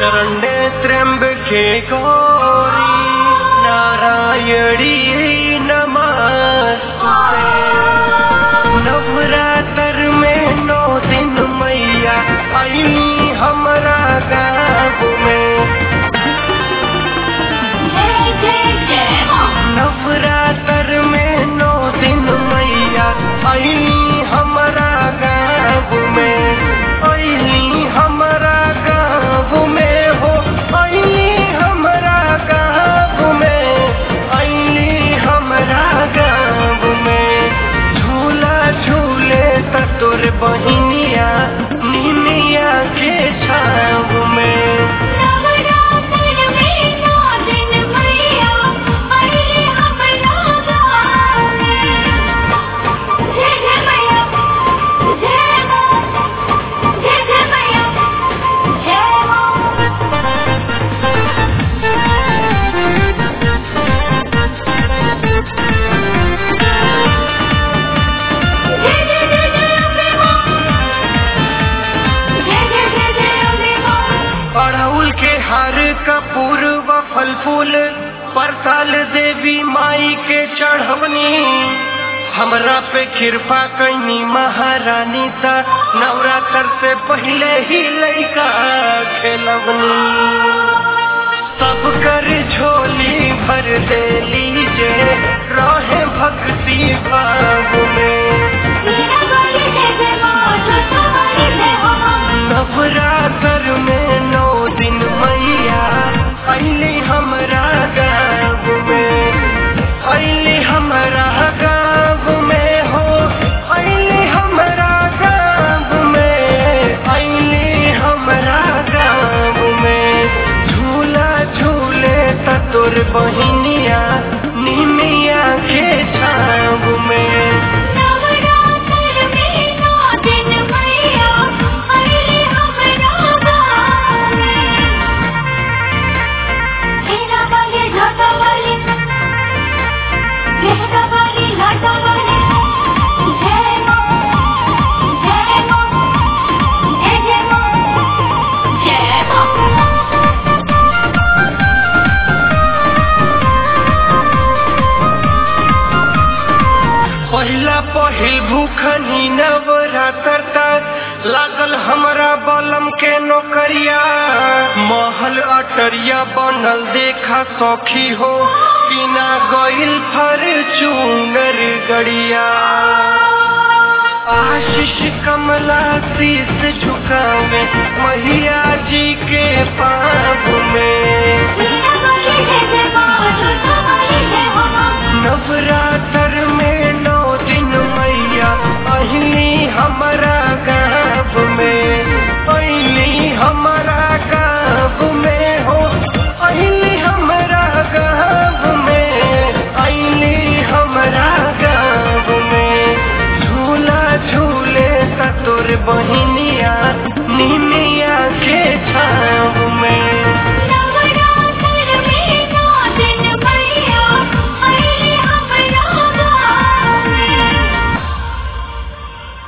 शरण्ये त्र्यम्बके गौरी नारायणी नमस्ते नवरात्र में नौ दिन मैया अली हमरा गाँव में जय जय जय माँ नवरात्र में नौ दिन मैया अली हमरा गाँव में अली हमरा गाँव में हो अली हमरा गाँव में अली हमरा गाँव में झूला झूले त तोर बहिनिया निमिया के छाव में नवरात्र में नौ दिन मैया अली हमरा गाँव में जय जय मैया जय माँ जय जय मैया जय माँ जय जय जय जय अम्बे माँ जय जय जय जय अम्बे माँ अड़हुल के हार कपूर व फल फूल परसाल देवी माई के चढ़वनी हमरा पे कृपा कैनी महारानी ता नवरात्र से पहले ही लड़का खेलवनी सब कर झोली भर दे लीजे रहे भक्ति भाव में मीरा बोली जय जय माँ छोटा बोली जय हो माँ नवरात्र में नौ दिन मैया अली हमरा गाँव में अली हमरा गाँव में हो अली हमरा गाँव में अली हमरा गाँव में झूला झूले त तोर बहिनिया निमिया के छाव में नवरात्र में नौ दिन मैया अली हमरा गाँव में मीरा बोली छोटा बोली मीरा बोली लाटा बोली जय माँ जय माँ जय जय माँ जय माँ पहिला पहिल भूखनी नवरात्र तक लागल हमरा बलम के नौकरिया महल अटरिया बनल देखा सौखी हो बिना गइल फर चूंगर गड़िया आशीष कमला शीस झुकावे मैया जी